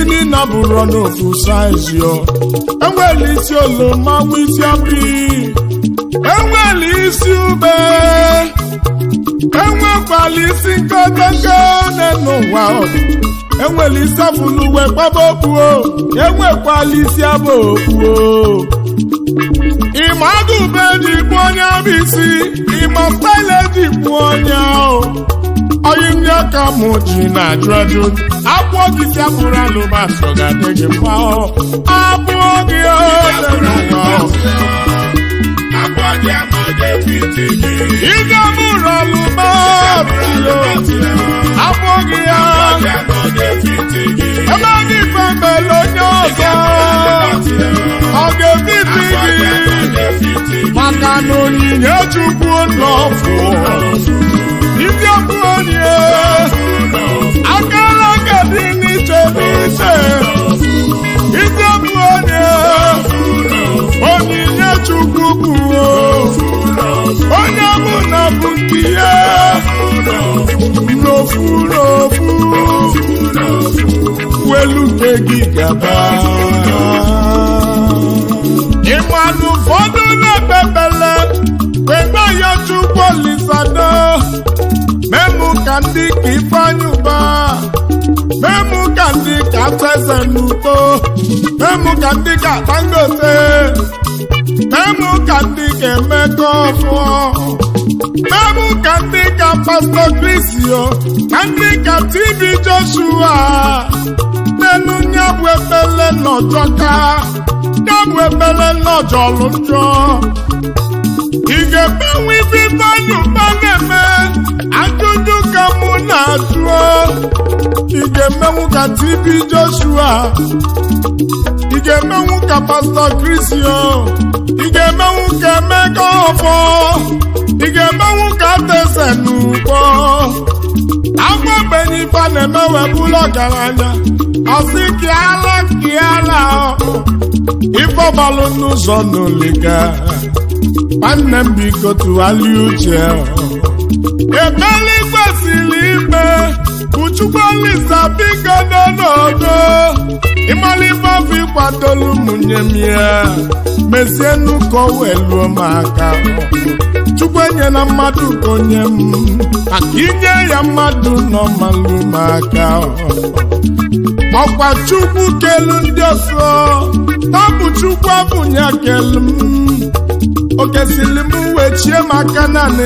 niile bụrụ n'ofu saizi o enwere isi oloma nwa isi ọpị enwere isi ube enwekwala isi nkotonko n'ụwa enwere isi afụluwe gbaba okpuo enwekwala isi abụ okpuo ịma agụbe dị bụ onye bụ isi ịma style dị bụ onye ahụ onye ndị aka mụ ji na-ajụ ajụ akwụọ gị si apụrụ alụbasọ ga-adị gị mma abụọ gị ị ga-abụrụ alụbasọ abụọ gị ya ebe ndị ife mele onye ọzọ ọ ga-ebibi gị maka na onyinye chukwu nọfụ ndị ọbụ onye akara aka dị n'iche n'iche ndị ọbụ onye onyinye chukwu bụ onye bụ na bụ nke ya n'ofu n'ofu welu nke gị gaba ịmanụ ụfọdụ na-ekpebele kpegbe ya chukwu olisado memụ ka ndị ka ifeanyị ụba memụ ka ndị ka teze n'uto memụ ka ndị ka dangote memụ ka ndị ka emeka ọfụọ memụ ka ndị ka pastọ krisio ka ndị ka tv joshua n'elu nya bụ ekpele nọjọka ya bụ ekpele nọjọlụ njọ ị ga-emenwe ife ifeanyị ụba na-eme ajụjụ ka mụ na-ajụọ ị ga-emenwu ka tv joshua ị ga-emenwu ka pastọ krisio ị ga-emenwu ka emeka ọfọ ị ga-emenwu ka tese n'ugbo agwa ogbenye ife a na-eme webụla ọgaranya ọsị kịala kịala ife ọgbalụ n'ụzọ n'oliga nwanne m biko tụgharịa uche ekpere kwesịrị ime uchukwu olisa biko n'ọnọdụ ịmara ife ọfụ ịkwadolu ụmụnye m ya mezie nnukwu weluo m aka chukwu enyela mmadụ ka onye m maka inye ya mmadụ nọ malụ m aka ọkwa chukwu kelu ndị ọsọ tabụ chukwu abụnya kelu m okesili m wechie maka naanị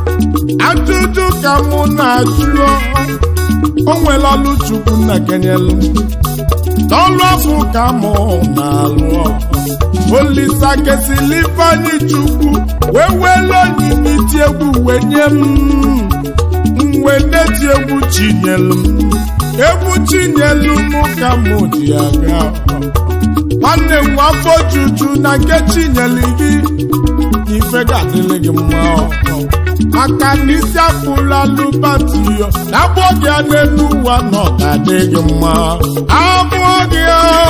ajụjụ ka mụ na-ajụ o nwere ọlụ chukwu na kenyelu n'ọlụ afọ ka mụ na-alụ olisa kesili ifeanyị chukwu wee wele onyinye iti egwu wee nye m mwe na-eti egwu chinyelu m egwu chinyelu m ka mụ ji aga nwanne m afọ juju na nke chinyelu gị ife ga-adịrị gị mma maka na isi apụla lụbatiyo na abụọ gị a n'elu ụwa na ọ ga-adị gị mma abụọ gị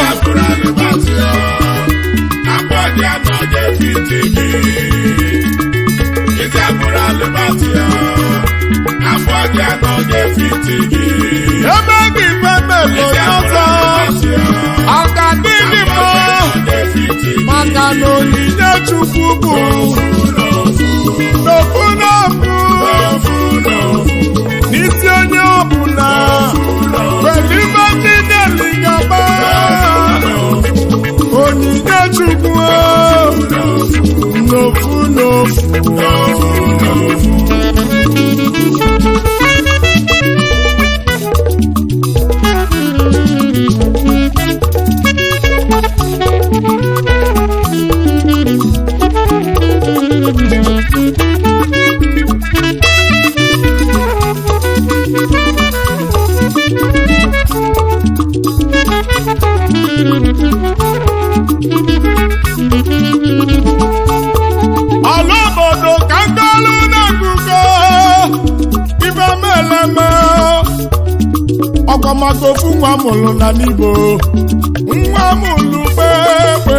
ebe gị femelo ọzọ ọ ga-adị gị mma maka na onyinye chukwu bụ n'ofu n'ofu n'isi onye ọbụla kwere ibe chineli gaba onyinye chukwu n'ofu n'ofu ọla obodo ka ngolu na-egugo ibe meleme ọkwamaka ofu nwa mụrụ na n'igbo nwa mụrụ kpekpe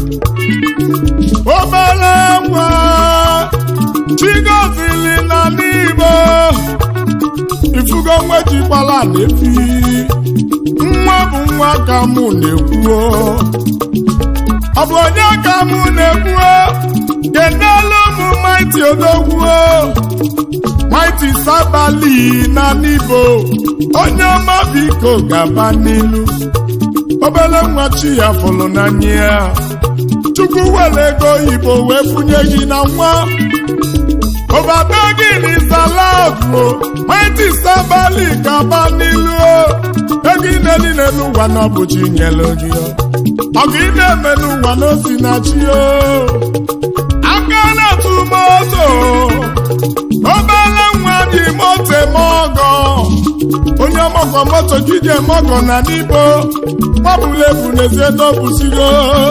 obere nwa chigozili na n'igbo ifugo nwa jikwala na-efi nwa bụ nwa nwa ka mụ na-ekwuo ọ bụ onye ka mụ na-ekwuo kedelu ụmụ maiti odogwuo maiti sabali na n'ibo onye ọma biko gaba n'ilu obele nwa chi ya fụrụ n'anya ya chukwu were ego oyibo wee funye gị na nwa obodo gị n'izalago maiti sabali gaba n'ilu ego ị na-eli n'elu ụwa n'ọbụchi nyere gị ọgụ ị na-eme n'ụwa n'osi na chi o aka na-atụ moto obele nwa dị moto eme ọgọ onye ọmọgọ moto gị ji eme ọgọ na n'ibo gbabụla ebu n'ezie n'obusigo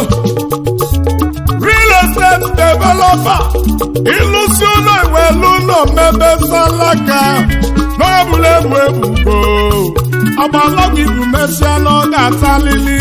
real estate developer ịlụsi ụlọ iwelu ụlọ mmebe salaka n'ọbụla ebu ebubo ọgbalọgwụ ibu mesịa na ọ ga-atalili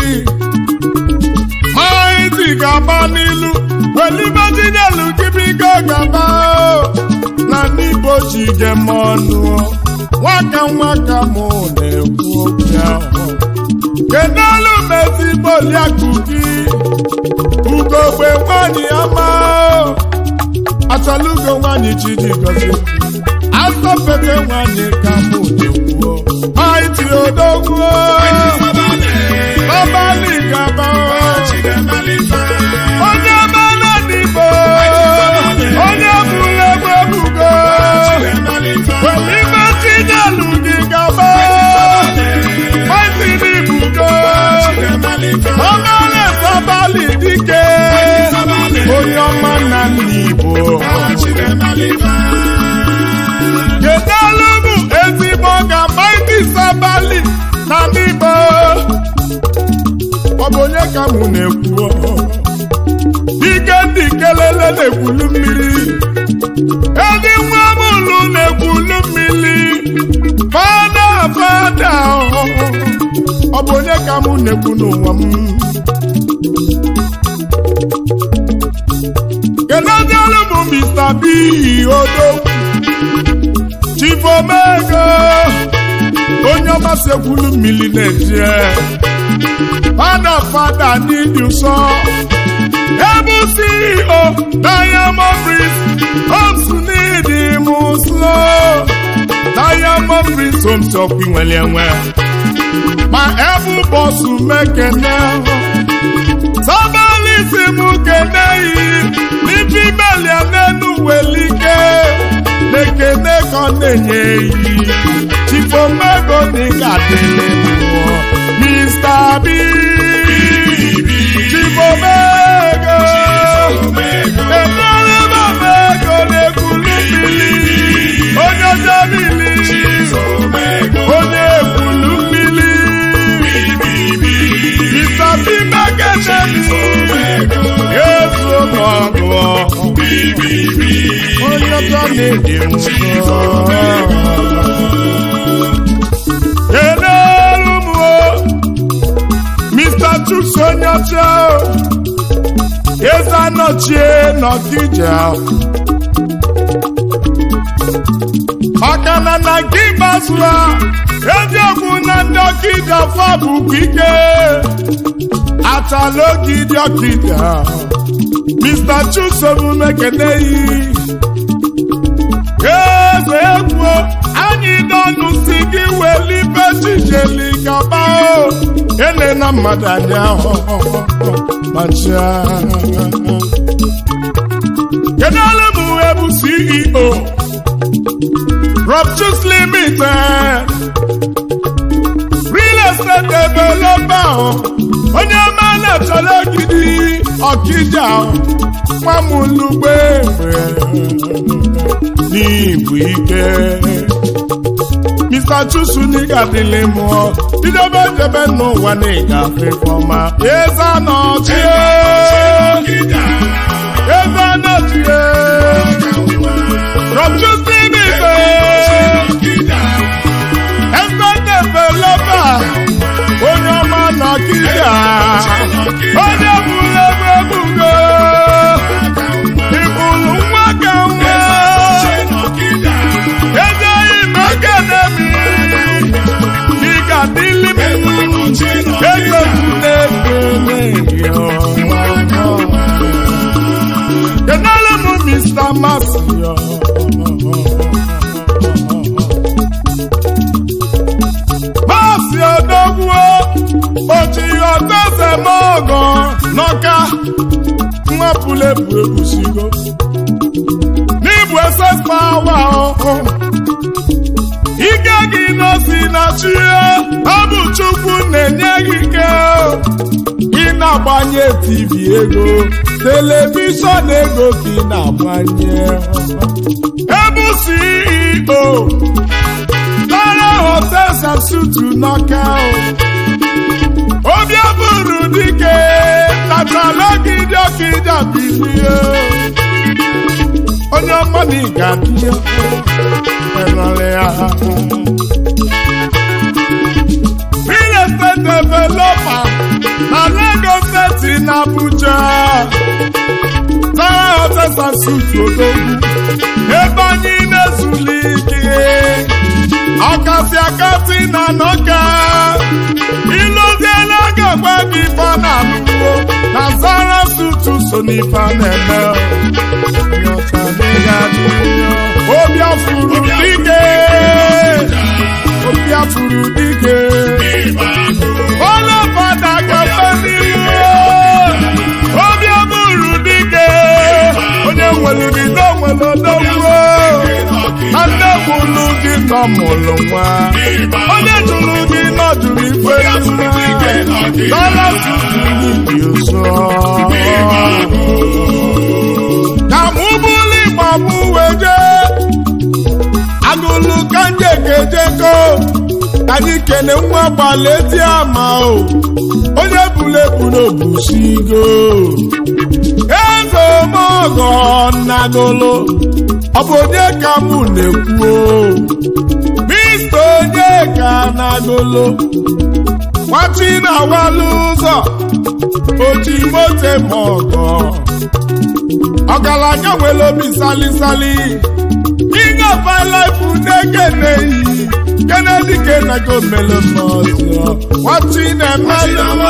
maịtị ga-agba n'ilu welibejidelu gibigo gaba na n'igbo ji gem ọnụ nwaka nwaka mụ na-ekwu okwu ahụ kedụ mezigbo liakụ gị ugogbe nwanyị ọma achalugo nwanyị chidi gozi asọpete nwanyị ka mụ na-ekwu maịtị odogwu ọbalị gaba onye mana n'igbo onye bụrụ egbe ebugo welime chinelu gị gaba maịtị n'ibugo ọmara sabali dike onye ọma na n'igbo kedelu bụ ezigbo ga maịtị sabali na n'igbo ọ bụ onye ka mụ na-ekwu ike ndị kelele na-ekwulu mmiri ezi nwa mụlụ na-ekwulu mmiri fada fada ọ bụ onye ka mụ na-ekwu n'ụwa m kenezielu bụ Mr. B odo chifomego onye ọmasị ekwulu mmiri na-eje fada fada n'ịdị ụsọ ebe CEO Diamond Prince Homes n'ịdị m ụsọ Diamond Prince Homes ọkwa nwere enwe ma ebe bọsụ mekene sabalisi m keneyi n'ibi melia n'enu welike na-ekene ka ọ na-enye eyi chifomego n'ịga dịrị mmụọ Mr. B chifomego ebere mamego na-ekwulu mmiri onye jebili onye ekwulu mmiri Mr. B megenemi ezu n'ọgụ onye ọjọọ na-edi nsọ Kedụ m Mr. Chuks onye ọcha eze anọchie n'Ọkija maka na na nke ikpeazụ ha eziokwu na ndị Ọkija fọ bụkwa ike achala ogidi Ọkija Mr. Chuks omume keneyi eze egwu anyị dọnụ si gị welibe chijeli gaba o ele na mmadụ anya macha kedu ole m uwe bụ CEO Rob Chuks Limited real estate developer onye ọma na-achọrọ ogidi Ọkija nwamulugbe n'ibu ike Mr. Chuks n'ịga dịlị mụọ idebe jebe n'ụwa na ịgafe fọma eze anọchie eze anọchie Rob Chuks Limited eze developer onye ọma n'Ọkija onye bụrụ ebe ebugo ịbụrụ nwa ka nwa ejeghị m akademi ị ga-adịli m ego chimezemogo n'ọka nwapụla ebu ebusigo n'ịbụ esespawa ọhụ ike gị nọsi na chi ọ bụ chukwu na-enye gị ike ị na-agbanye tv ego telivishọn ego ka ị na-agbanye ebu ceo Tara hotels and sutu n'ọka obi abụrụ dike tatalogide ọkịja bilie onye ọma na ịga bie enwere ya real estate developer na Lagos steeti na Abuja Tara hotels and sutu odogwu ebe anyị na-ezuli ike ọkasị akasị na nọka ịlụziela ga-agwa gị ife na alụwo na zara sutu so n'ife na-eme obi afụrụ dike obi afụrụ dike ọlọfada gafe n'ihu obi abụrụ dike onye nwere bido nwere odogwuo na nne mụrụ gị nọ mụrụ nwa onye jụrụ gị nọ jụrụ ife dọla tutu dị ụzọ ka mụ bụrụ ịgba mụ wee jee agụlụ ka nje kejeko anyị kene nwa gbalị ezi ama o onye buru ebu n'obusigo ego mogo nnagolo ọ bụ onye ka mụ na-ekwu mista onye ka nagolo nwachi na-awalụ ụzọ oji mote ma ọgọ ọgaranya nwere obi salisali king of my life na-ekeneyi kennedy kenego mele mọzọ nwachi na-emelụwo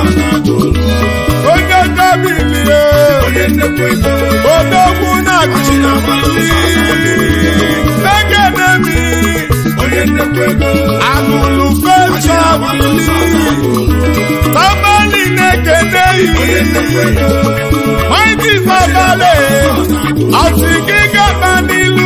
onye gabilie odogwu na-achịnamali negenemi agụlụ fechabili tabali na-ekeneyi maịdị babale ọsị gị gaba n'ilu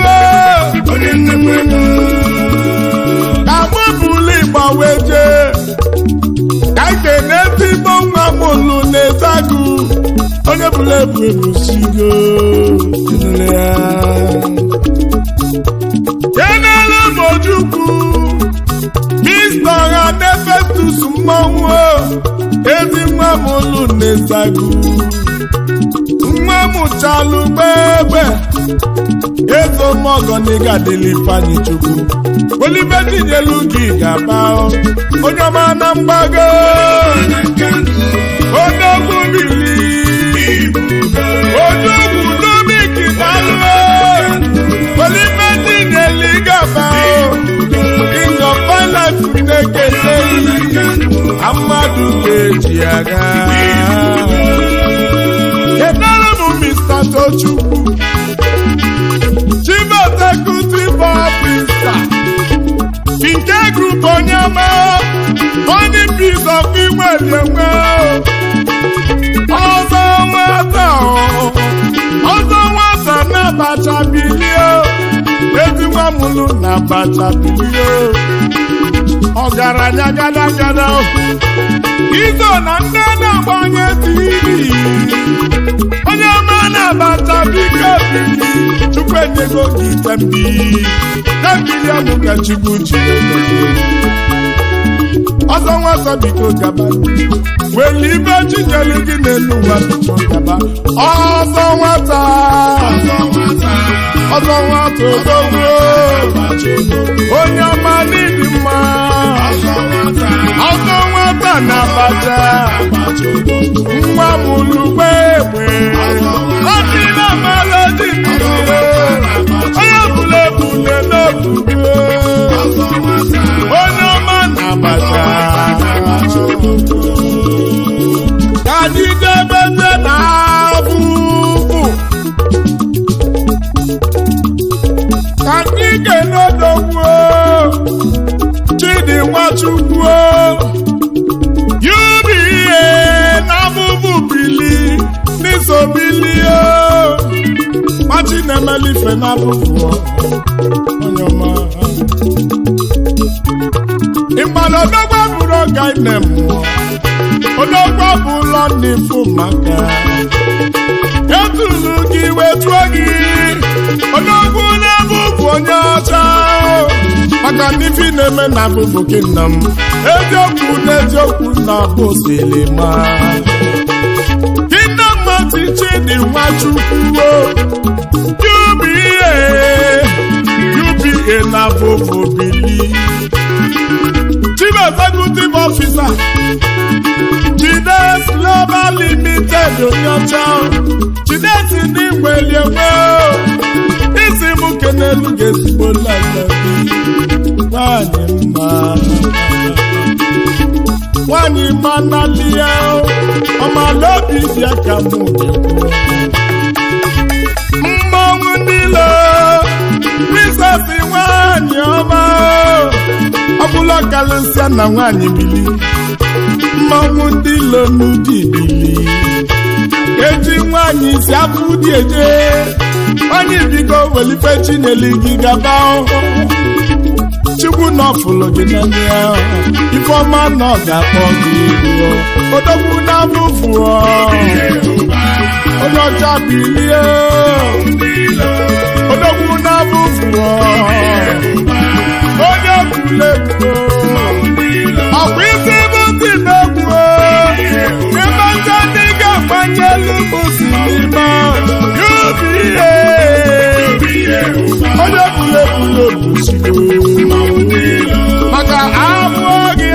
ka mụbụlụ ịgbawe jee ka kene ezigbo nwa mụlụ na-ezagụ onye bụla ebu ebusigo kenele m ojukwu mista ọha nefetus mmanwụ ezi nwa mụlụ na-ezagụ nwa mụchalụ gbegbe ezo mọgọ n'ịga dịlị ifeanyị chukwu olibe tinyelu gị ga-aba onye ọma na mgbago odogwu bili odogwu domiki dalụ olibe tinyelu ga-aba king of finance na-ekete mmadụ ga-eji aga kedere m mr tochukwu chief executive officer nke group onye ọma onye piece of inwere enwe ọzọ nwata ọzọ nwata na abacha bilie ezi nwa mụlụ na abacha bilie ọgaranya gada gada izo na ndị na-agbanye tv onye ọma na-abata biko bili chukwu enyego gị ite mbi na-ebili ọnụ ka chukwu ji ọzọ nwata biko gaba weli ibe chinyelu gị n'elu ụwa biko gaba ọzọ nwata ọzọ nwata odogwu onye ọma n'ịdị mma ọzọ nwata na-abata nwa mụlugbe egbe ọdị na melodi onye bụla ebule n'obugo onye ọma na-abata ka dịdebeze na abụbụ ka ndị ga-enodogbuo chidi nwachukwu UBA imeli ife na-abụbụ onye ọma ịmana odogwa bụrụ ọga ine mmụọ odogwa bụ ụlọ ndị fụ maka etulu gị wetuo gị odogwu na-abụbụ onye ọcha maka ndị fi na-eme na abụbụ gị nna m eziokwu na eziokwu na bụ silima Kingdom Mati Chidi Nwachukwu UBA UBA na Vovo Bili Chief Executive Officer Chides Global Limited Onyocha Chides ndị nwelienwe isi m kenelu ga-ezigbo lalabi nwanyị mma nwanyị manalia ọmalaobi dị aka m mmanwụ niile prisesi nwanyị ọma ọbụla karịsịa na nwanyị bili mmanwụ ndị ilo n'ụdị bili eji nwanyị si afụ dị eje onye bigo welife chineli gị gaba chukwu na ọfụlụ gị n'anya ifeọma na ọ ga-akpọ gị iru odogwu na-abụfu onye ọcha bilie odogwu na-abụfu onye kwulegwu ọkwa isi bụ ndị na-egwu ịmacha ndị ga-agbanye elu bụsi n'ime UBA onye kwulegwu obuchigo maka afọ gị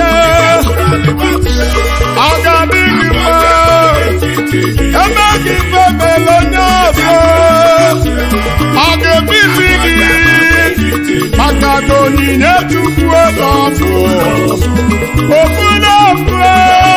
ọ ga-adị gị mma ebe gị femela onye ọzọ ọ ga-ebibi gị maka na onyinye chukwu ebe ọ bụ ofu na ofu